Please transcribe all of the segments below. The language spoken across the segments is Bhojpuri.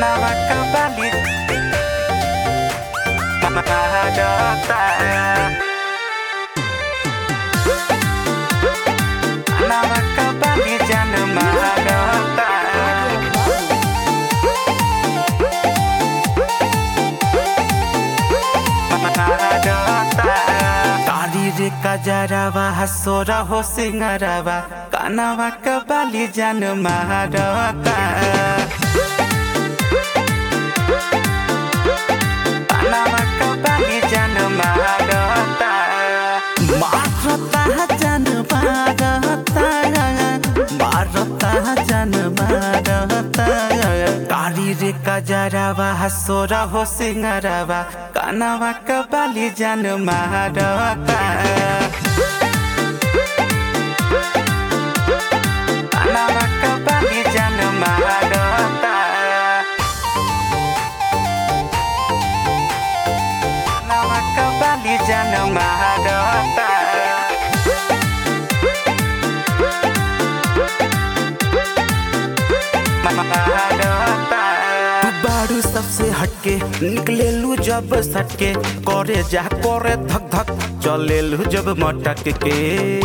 Kenapa kembali Mahadota Kenapa kembali Jana Mahadota Mahadota Tari रे कजरावा हसोरा हो सिंगरावा कानावा कबाली जन महारता कानावा कबाली जन महारता मारता जन मारता मारता जन मारता कारी रे कजरावा हसोरा हो सिंगरावा कानावा कबाली जन महारता कानावा कबाली जन महारता कानावा कबाली जन महारता तू बारू सबसे हटके निकले लू जब सटके करे जा करे धक धक चले लू जब मटक के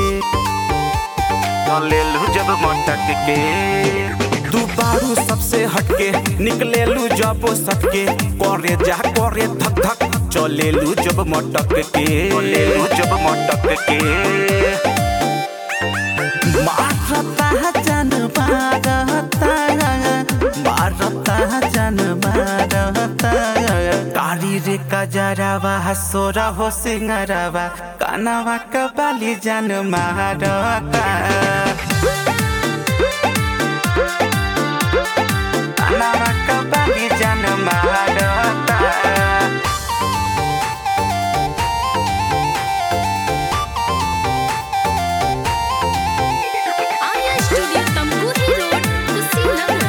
चले लू जब मटक के तू बारू सबसे हटके निकले लू जब सटके करे जा करे धक धक चले लू जब मटक के चले लू जब मटक के मारता जन मारता मारता जन मारता कारी रे कजरावा हसोरा हो सिंगरावा कानावा कबाली जन मारता कानावा कबाली जन मारता आर्या स्टूडियो तमकुही रोड कुशीनगर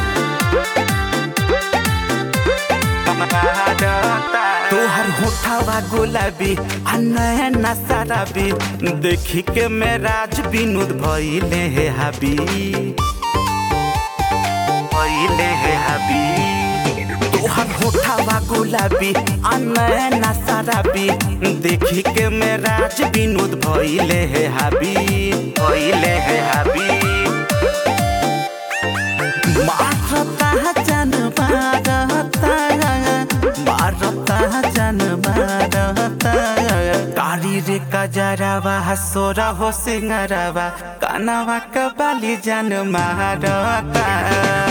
तोहर होठावा गुलाबी आ नैना शराबी देखी के मेराज विनोद भइले हे हाबी भइले हे हाबी तोहर होठावा गुलाबी आ नैना शराबी देखी के मेराज विनोद भइले हे हाबी भइले हे हाबी मारता जन मारता मारता जन मारता कारी रे कजरावा हसोरा हो सिंगरावा कानावा कबाली जन मारता